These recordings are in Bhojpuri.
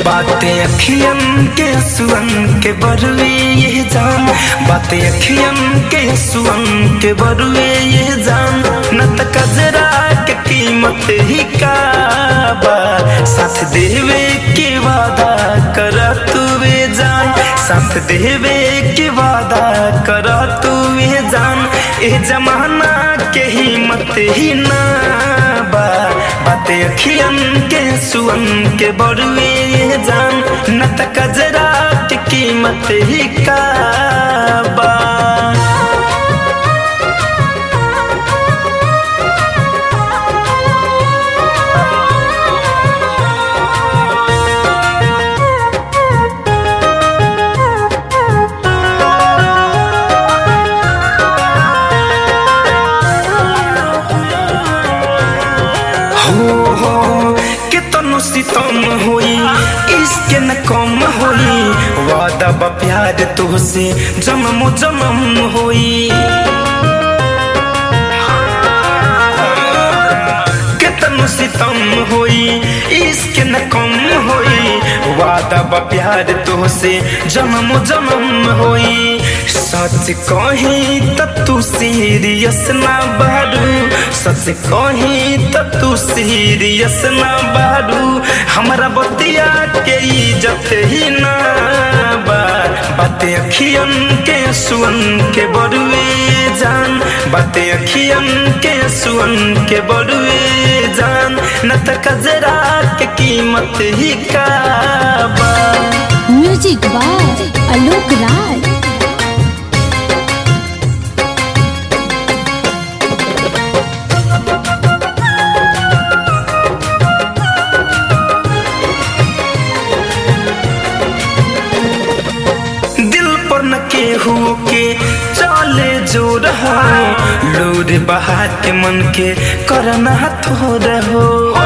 बातें अखियन के सुअन के बरुए ये जान बातें अखियन के सुअन के बरुए ये जान न त कजरा के कीमत ही का बा साथ देवे के वादा कर तू वे जान साथ देवे के वादा कर तू वे जान ए जमाना के हिम्मत ही ना बा बातें अखियन के सुअन के बरुए ये जान न त कजरा के कीमत ही का बा हो हो कितनो सितम होई इसके न कम होई वादा बा प्यार तुहसे जन्म जन्म होई कितनो सितम होई इसके न कम होई वादा बा प्यार तुहसे जन्म जन्म होई सच कही त तू सीरियस ना बारू सच कही त तू सीरियस ना बारू हमरा बतिया के इज्जत ही ना बा बातें अखियन के सुअन के बरुए जान बातें अखियन के सुअन के बरुए जान न त कजरा के कीमत ही का बा म्यूजिक बाय आलोक राय दिल पर न केहू के चले जो रहो लोर बहा के मन के करना थो रहो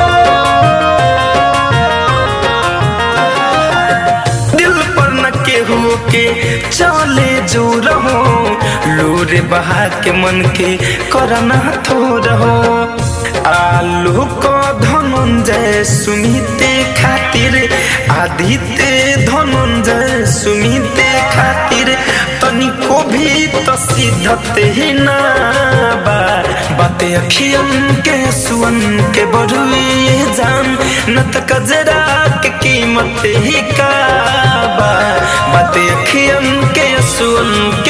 दिल पर न केहू के चले जो रहो लोर बहा के मन के करना थो रहो आलू को धनंजय सुमिते खातिर आदित्य धनंजय सुमिते खातिर तनिको भी तो सिद्धत ही ना बा बातें अखियन के सुअन के बरुए जान न त कजरा के कीमत ही का बा बातें अखियन के सुअन